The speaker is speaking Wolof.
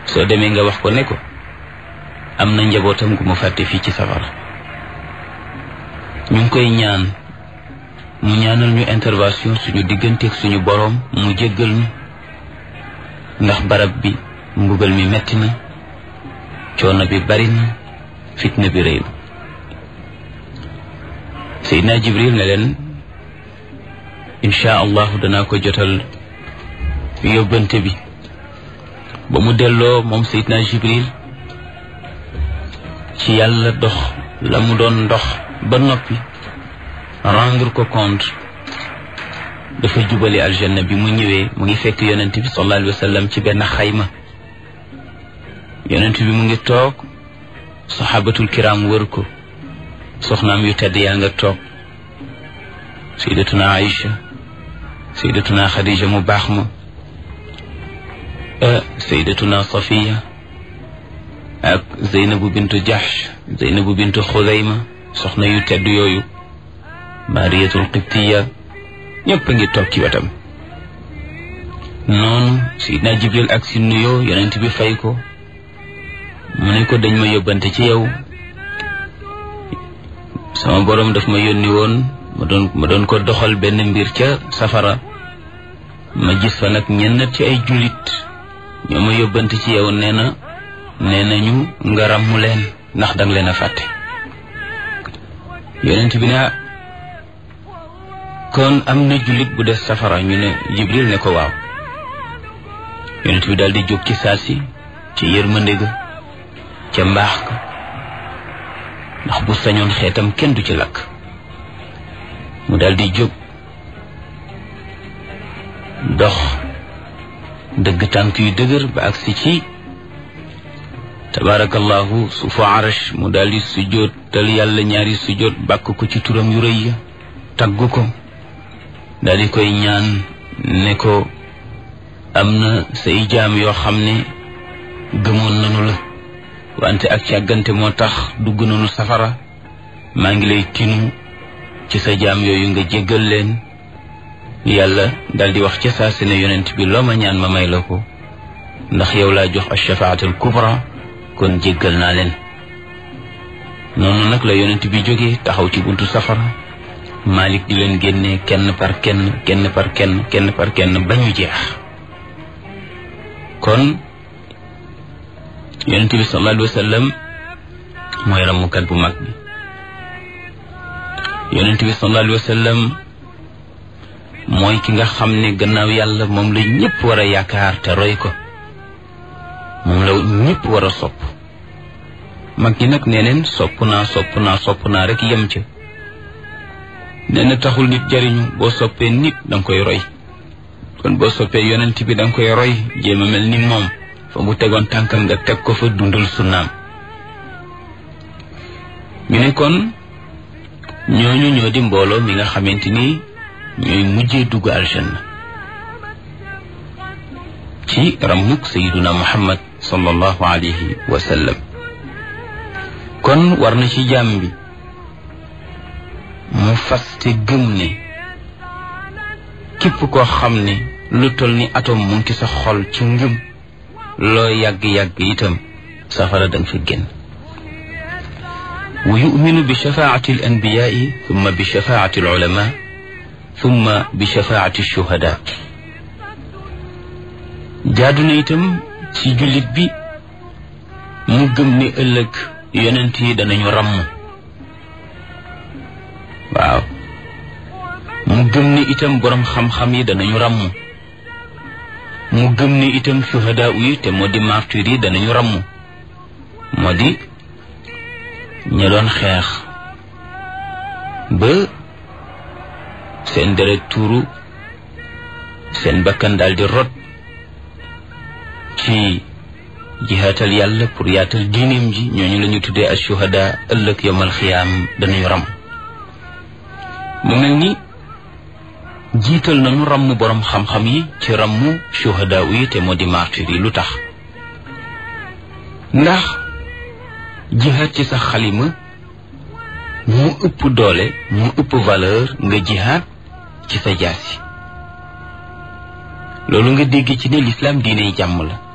soo demee nga wax ko ne ko am na njabootam gu ma fàtte fii ci safara ñu ngi koy ñaan mu ñaanal ñu intervention suñu digganteeg suñu boroom mu jéggal ñu ndax barab bi mbugal mi metti na coono bi bari na fitna bi rëy na Seydina Jibril ne leen incha allahu danaa ko jotal yóbbante bi ba mu delloo moom Seydina Jibril ci yàlla dox la mu doon ndox ba noppi rendre ko compte dafa jubali aljanna bi mu ñëwee mu ngi fekk yonent bi sallallahu alayhi wa sallam ci benn xayma yonent bi mu ngi toog saxaabatul kiram wër ko soxnaam yu tedd yaa nga toog sayyidatuna Aïcha sayyidatuna Khadija mu baax ma sayyidatuna Safiya ak Zeynabu bintu Jahsh Zeynabu bintu Xudayma soxna yu tedd yooyu Mariyatul Qibtiya ñëpp a ngi toog ci wetam noonu Seydina Jibril ak si nuyoo yonent bi fay ko mu ne ko dañ ma yóbbante ci yow sama boroom daf ma yónni woon ma doon ma doon ko doxal benn mbir ca safara ma gis fa nag ñenn ci ay jullit ñoo ma yóbbante ci yow nee na nee nañu nga ràmmu leen ndax danga leen a fàtte yonent bi ne kon am na jullit bu des safara ñu ne Jibril ne ko waaw yonent bi daal di jóg ci saasi ci yërmande ga ca mbaax ga ndax bu sañoon xeetam kenn du ci lakk mu daal di jóg dox dëgg tànk yu dëgër ba agsi ci tabaarakallahu suufu arash mu daal di sujjóot tal yàlla ñaari sujjóot bàkk ko ci turam yu rëy ya tagg ko daal di koy ñaan ne ko am na say jaam yoo xam ne gëmoon nanu la wante ak càggante moo tax dugg nanu safara maa ngi lay tinu ci sa jaam yooyu nga jéggal leen yàlla daal di wax ca saa si ne yonent bi loo ma ñaan ma may la ko ndax yow laa jox ashafaatul kubra kon jéggal naa leen noonu nag la yonent bi jógee taxaw ci buntu safara Malik di leen génne kenn par kenn kenn par kenn kenn par kenn ba ñu jeex kon yonent bi sallallahu alayhi wa sallam mooy ramukat bu mag bi yonent bi sallallahu alayhi wa sallam mooy ki nga xam ne gannaaw yàlla moom la ñëpp war a yaakaar te roy ko moom la ñëpp war a sopp mag ñi nag nee neen sopp naa sopp naa sopp naa rek yem ca nee na taxul nit jariñu boo soppee nit danga koy roy kon boo soppee yonent bi danga koy roy jéem a mel ni moom fa mu tegoon tànkam nga teg ko fa dundal sunnaam ñu ne kon ñooñu ñoo di mbooloo mi nga xamante ni ñooy mujjee dugg aljanna ci ramuk sayiduna muhammad sallallahu alayhi wa sallam kon war na ci jàmm bi mu faste gëm ne képp koo xam ne lu toll ni atom mu ngi sa xol ci ngëm loo yàgg-yàgg itam safara danga fa génn wa yuminu bi shafaati al anbiyaai thumma bi shafaati al ulama thumma bi shafaati shuhada jaadu na itam ci jullit bi mu gëm ne ëllëg yonent yi danañu ràmm waaw mu gëm ni itam boroom xam-xam yi danañu ràmm mu gëm ni itam shuhada yi te moo di martyr yi danañu ràmm moo di ña doon xeex ba seen deret tuuru seen bakkan daal di rot ci jihaatal yàlla pour yaatal diineem ji ñooñu la ñu tuddee as shuhada ëllëg yomal xiyaam danañu ràmm mu mel ni jiital nañu ràmm boroom xam-xam yi ci ràmm shuhada yi te moo di martyr yi lu tax ndax jihaad ci sa xalima mu ëpp doole mu ëpp valeur nga jihaad ci sa jaasi loolu nga dégg ci ne lislaam diiney jàmm la